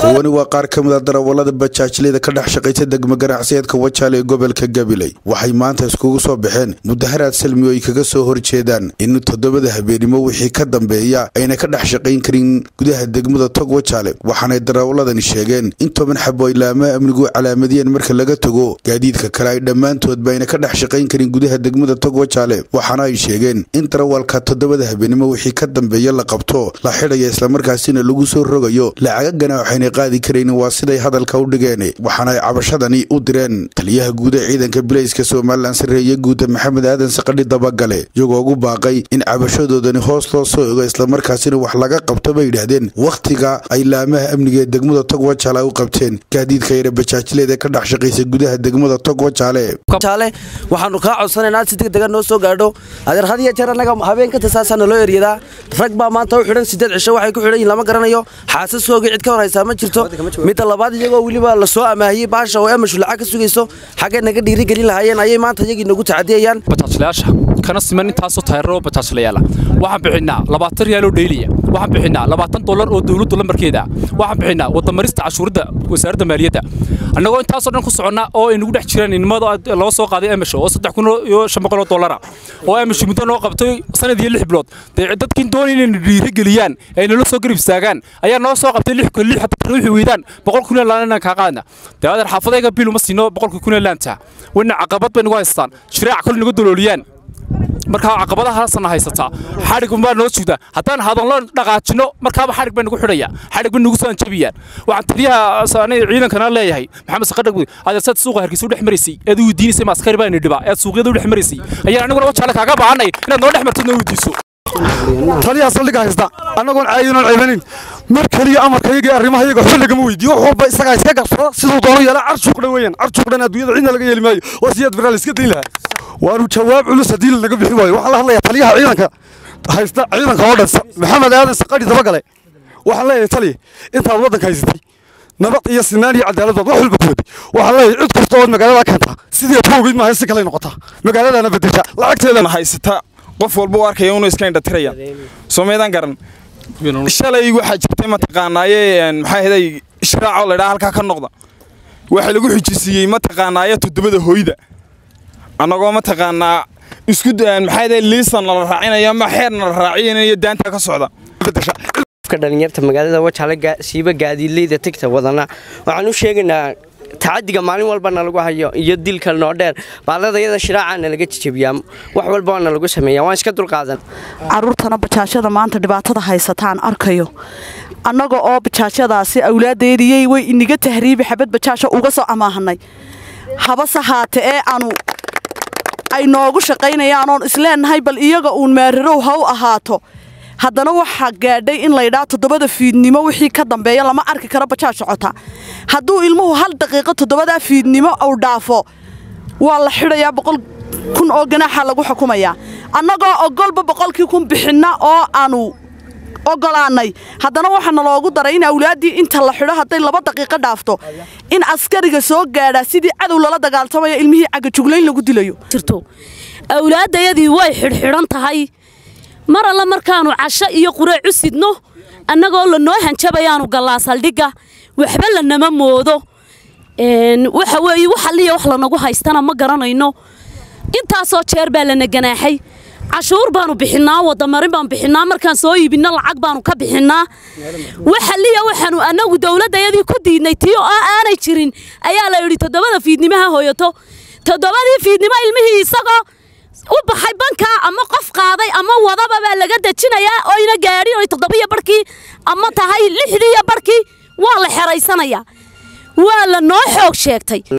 kuwani waa qaar ka mid a darawallada bajaajleyda ka dhex shaqaysa degmo ganacsiyeedka wajaale ee gobolka gabiley waxay maanta iskugu soo baxeen mudaharaad salmi oo ay kaga soo horjeedaan in toddobada habeenimo wixii ka dambeeya ayna ka dhex shaqayn karin gudaha degmada tog wajaale waxaanay darawalladani sheegeen in toban xabo ay laamaha amnigu calaamadiyeen marka laga tago gaadiidka kale ay dhammaantoodba ayna ka dhex shaqayn karin gudaha degmada tog wajaale waxaana ay sheegeen in darawalka toddobada habeenimo wixii ka dambeeya la qabto la xidhaya islamarkaasina lagu soo rogayo lacagagana waxayna qaadi karaynin waa siday hadalka u dhigeen waxaana ay cabashadani u direen taliyaha guud ee ciidanka bilayska somalilan sarreeye guuda maxamed aadan saqadhi dabagale iyagoo ugu baaqay in cabashadoodani hoos loo soo ego islamarkaasina wax laga qabto bay yidhaahdeen wakhtiga ay laamaha amniga ee degmada tog wajaale ay u qabteen gaadiidka yara bajaajleeda ka dhex shaqaysa gudaha degmada tog wajaale waxaanu kaa codsanaynaa si degdega noo soo gaadho adeer had iyo jeer annaga habeenkanta saasaana loo eryadaa rag baa maanta u xidhan sideed cisho waxay ku xidhan yihin lama garanayo xaasasoogii cid ka horhaysaa ma jirto midda labaad iyagoo weliba la soo amaahiyey baasha oo emashu lacag ka sugayso xaggay naga dhiirigelin lahaayeen ayay maanta iyagii nagu tacadiyayaan bajaajlayaasha kana siman intaasoo tayraro bajaajlayaala waxaan bixinaa labaatan riyaal oo dheyliya waxaan bixinaa labaatan dollar oo dowladdu lambarkeeda waxaan bixinaa wadamarista cashuuradda wasaaradda maaliyadda annagoo intaasoo dhan ku soconnaa oo ay nagu dhex jiraan inamada loo soo qaaday emasho oo saddex kun iyo shan boqol oo dollara oo emasho muddo noo qabtay sanad iyo lix bilood dee dadkiin doonay inayna dhiirigeliyaan ay nala soo garib istaagaan ayaa noo soo qabtay lix kun lix hataa ruuxi weydaan boqol kun laan inaan kaa qaadna dee adeer xaafadayga bil uma siino boqolka kun ee laanta wayna caqabad bay nagu haystaan shiraac kale nagu dalooliyaan markaa caqabadahaasna haysataa xadhig baa noo sugda haddaan hadallo dhaqaajino markaaba xadhig bay nagu xidhaya xadhig bay nagu soo anjabiyaan waxaan taliyaha ciidankana leeyahay maxamed saqadhag adeersaad suuqa hargeysa u dhex maraysay eed u weydiinaysay maaskari baa dhibaa eed suuqyada u dhex maraysay ayaan aniguna wajaale kaaga baahanay inaad noo dhex martid noo weydiiso taliyaha saldhigga haysta annagoon caayinoon ceebanin mar keliya amarkayaga iyo arrimahayaga waxba lagama weydiiyo wax walba isagaa iska gabsada siduu doono yeela carshuuqdhan weeyaan carshuuqdhan adduunyada cidna laga yeeli maayo waa siyaad baraal iska dayn lahaa waanu jawaab culus haddii lanaga bixi waayo waxaan la hadlayaa taliyaha ciidanka haysta ciidanka oo dhan maxamed aadan saqadhi dabagale waxaan leeyahay taliya intaad waddanka haysatay nabad iyo sinaan iyo cadaalad baad wax walba ku wadi waxaan leeyahay cid kasta ood magaalada keentaa sidii aad ku ogeyd maaha si kale noqotaa magaaladana bedesha lacagteedana haysata qof walba u arkaya inuu iska indhatiraya soomeedaan garan shalay waxaa jirtay mataqaanaaye maxaa heday shiraacoo laydhaa halkaa ka noqda waxaa lagu xujisiiyey mataqaanaaye toddobada hooyda annagoo mataqaanaa isku maxaa heday liisan nala raacinayo ama xeer nala raacinayo daanta ka socda dhalinyarta magaalada wajaale siiba gaadiidleyda tigta wadana waxaan u sheegaynaa tacadiga maalin walbana lagu hayo iyo dilka noo dheer baaladayada shiraacaana laga jijabiyaa wax walba waana lagu sameeya waan iska dulqaadan caruurtana bajaajyada maanta dhibaatada haysataan arkayo annaga oo bajaajyadaasi awlaadeediyey way iniga tahriibi xabad bajaasha uga soo amaahanay habase haate ee aanu ay noogu shaqaynayaan oon isleennahay bal iyaga uun maarirow ha u ahaato haddana waxaa gaadhay in laydhaa toddobada fiidnimo wixii ka dambeeya lama arki karo bajaaj socota hadduu ilmuhu hal daqiiqo toddobadaa fiidnimo uu dhaafo waa la xidhayaa boqol kun oo ganaaxa lagu xukumayaa annagoo ogolba boqolkii kun bixinna oo aanu ogolaannay haddana waxaana loogu daray in awlaaddii inta la xidho hadday laba daqiiqo dhaafto in askariga soo gaadhaa sidii cadow lala dagaaltamaya ilmihii cagajuglayn lagu dilayo awlaaddayadii way xidhxidhan tahay mar alla markaannu casho iyo qureec u sidno annagoo lanoo hanjabayaanu gallaa saldhigga waxba lanama moodo waxa weeye wax alliya wax lanagu haystana ma garanayno intaasoo jeer baa lana ganaaxay cashuur baanu bixinnaa wadamarin baanu bixinnaa markaan soo iibinno lacag baanu ka bixinnaa wax alliya waxaanu annagu dowladdayadii ku diidnay tii oo aanay jirin ayaa la yidhi toddobada fiidnimaha hooyato toddobadii fiidnimo ilmihii isagoo u baxay bankaa ama qof qaaday ama wadaba baa laga dejinayaa oyna gaadhin oy toddobiyo barhkii ama tahay lixdiiyo barhkii waa la xeraysanayaa waa la noo xoog sheegtay